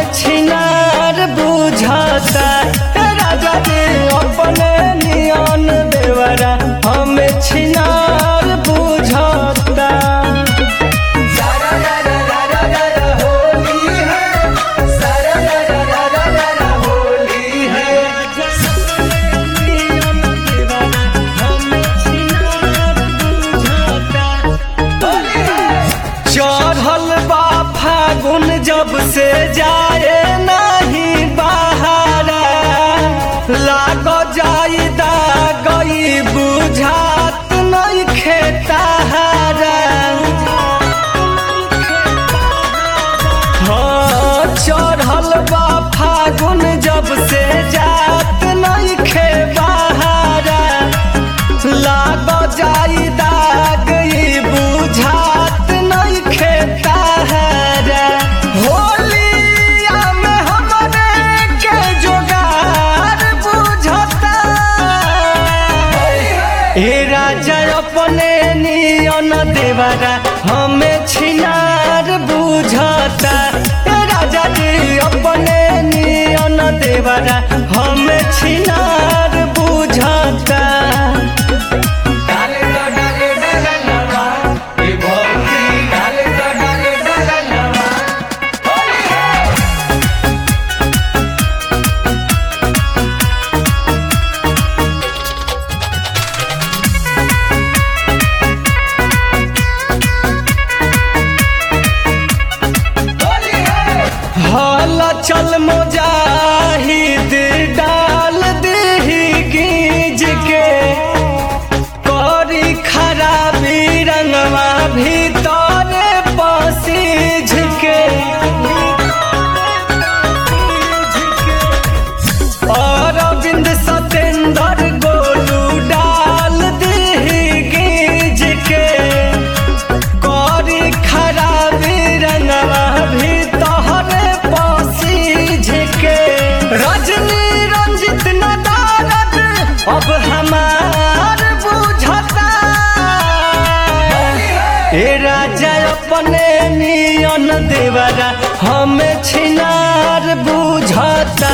हमें छिनार बुझाता ए राजा जी अपने नियन देवरा हमें छिनार बुझाता चढ़ल बा फागुन जब से जाए नहीं बहारा लाग जाई गई बुझात नहीं खेताहारा हाँ चढ़ल बा फागुन जब से जात नहीं खे बहारा लाग जाई दाग ई बुझात नहीं खेताहारा होलिया में हमरे के जोगार बुझता ए राजा अपने नियन देवरा हमें छिनार बुझता ए राजा जी अपने नियन देवरा हमें छिनार बुझता हल चल मुजाहिद डाल दही गीज के करी खराबी रंगवा भीतर पसीज के अरविंद सतेंद्र गोलू डाल दही गीज के करी खराबी रंगवा भी तोहरे पसीज के रजनी रंजित नदारद अब हमार बुझता ए राजा अपने नियन देवरा हमें छिनार बुझता